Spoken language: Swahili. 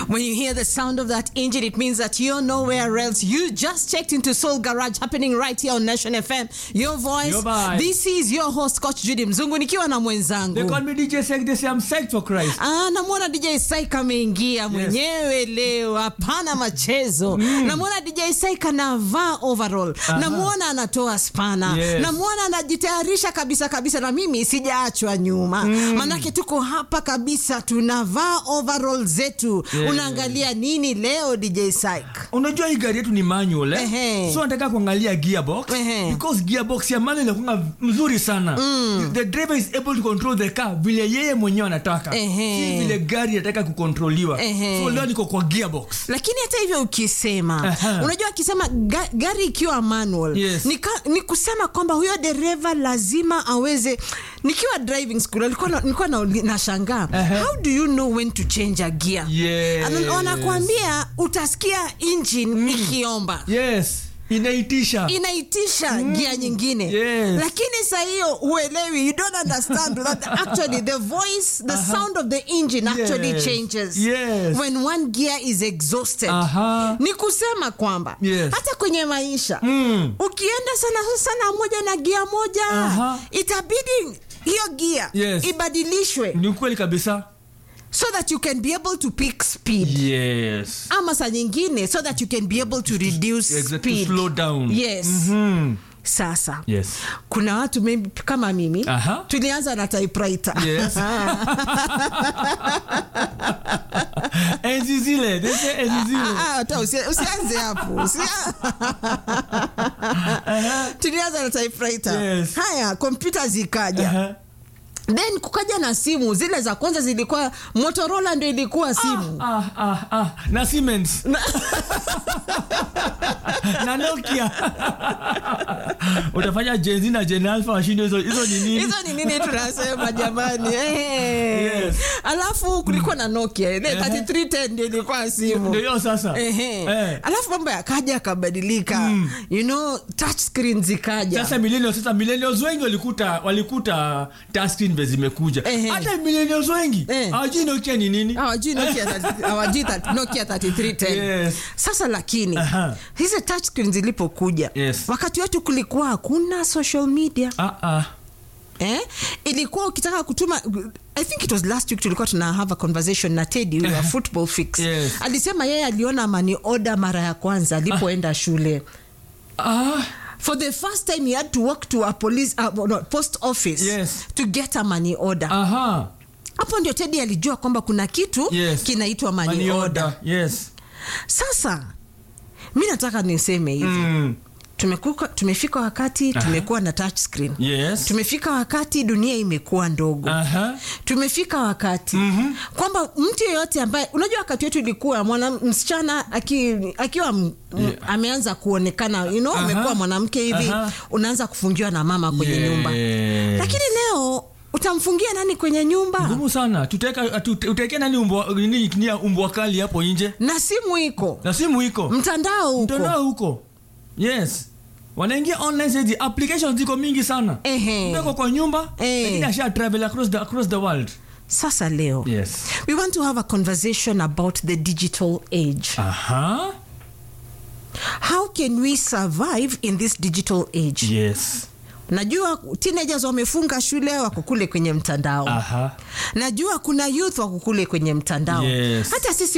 When you hear the sound of that engine, it means that you're nowhere else. You just checked into Soul Garage happening right here on Nation FM. Your voice. Your vibe. This is your host Coach Judy Mzungu nikiwa na They mwenzangu. call me DJ Sek. They say I'm psyched for Christ. Ah, namwona DJ Saik ameingia mwenyewe leo, hapana machezo. Namwona DJ Saik anavaa overall, namwona anatoa spana, Yes. namwona anajitayarisha kabisa kabisa, na mimi sijaachwa nyuma manake tuko hapa kabisa, tunavaa overall zetu. Yeah. Unaangalia nini leo DJ Saik? unajua hii gari yetu ni manual eh? Ehe. so nataka kuangalia gearbox Ehe. because gearbox ya manual inakuwa mzuri sana the driver is able to control the car vile yeye mwenyewe anataka Ehe. si vile gari inataka kukontroliwa Ehe. so leo niko kwa gearbox lakini hata hivyo ukisema Aha. unajua akisema ga, gari ikiwa manual Yes. ni, ka, ni kusema kwamba huyo dereva lazima aweze nikiwa driving school alikuwa na- nilikuwa na, nashangaa Aha. how do you know when to change a gear Yes. Ana- wanakuambia utasikia engine ikiomba yes inaitisha inaitisha gia nyingine Yes. lakini saa hiyo uelewi you don't understand that actually the voice the sound of the engine actually Yes. changes Yes. when one gear is exhausted Aha. ni kusema kwamba Yes. hata kwenye maisha Mm. ukienda sana sana moja na gia moja Aha. itabidi hiyo gia Yes. ibadilishwe ni ukweli kabisa so that you can be able to pick speed yes ama saa nyingine so that you can be able to reduce exactly speed slow down yes Mhm. sasa yes kuna watu maybe kama mimi Aha. tulianza na typewriter Yes. enzi zile they say enzi zile Ah, ah, hata usi- usianze hapo Usia- tulianza na typewriter Yes. haya kompyuta zikaja Aha. then kukaja na simu zile za kwanza zilikuwa motorola ndio ilikuwa simu ah, ah, ah. na Siemens na Nokia utafanya Gen Z na Gen Alpha washinde hizo hizo ni nini hizo ni nini tunasema jamani Eh. Yes. alafu kulikuwa na nokia ile 3310 ndio ilikuwa simu ndio hiyo sasa Ehe. Eh. alafu mambo yakaja yakabadilika you know touch screen zikaja sasa millennials sasa millennials wengi walikuta walikuta touchscreen vile zimekuja Ehe. hata millennials wengi Eh. hawajui Nokia ni nini hawajui Nokia 30 hawajui that- Nokia 3310 Yes. sasa lakini Aha. hizi touch screen zilipokuja Yes. wakati wetu kulikuwa hakuna social media ah, ah. eh? ilikuwa ukitaka kutuma i think it was last week tulikuwa tuna have a conversation na tedi wa football fix Yes. alisema yeye aliona mani order mara ya kwanza alipoenda shule Ah. for the first time he had to walk to a police uh, no, post office Yes. to get a money order aha hapo ndio tedi alijua kwamba kuna kitu Yes. kinaitwa money, Money order. order. yes sasa mi nataka niseme hivi mm. tumekuka, tumefika wakati tumekuwa na touch screen yes tumefika wakati dunia imekuwa ndogo aha tumefika wakati mm-hmm. kwamba mtu yeyote ambaye unajua wakati wetu ilikuwa mwana msichana aki, akiwa m, m, ameanza kuonekana you know, Aha. amekuwa mwanamke hivi Aha. unaanza kufungiwa na mama kwenye Yes. nyumba lakini leo utamfungia nani kwenye nyumba ngumu sana tuteka tute- uteke nani umbwa nini nia umbwa kali hapo nje na simu iko na simu iko mtandao uko mtandao huko yes wanaingia online sasa applications ziko mingi sana Ehe. Mtu ako kwa nyumba Eh. lakini asha travel across the, across the world sasa leo yes we want to have a conversation about the digital age aha how can we survive in this digital age yes najua teenagers wamefunga shule wako kule kwenye mtandao aha najua kuna youth wako kule kwenye mtandao Yes. hata sisi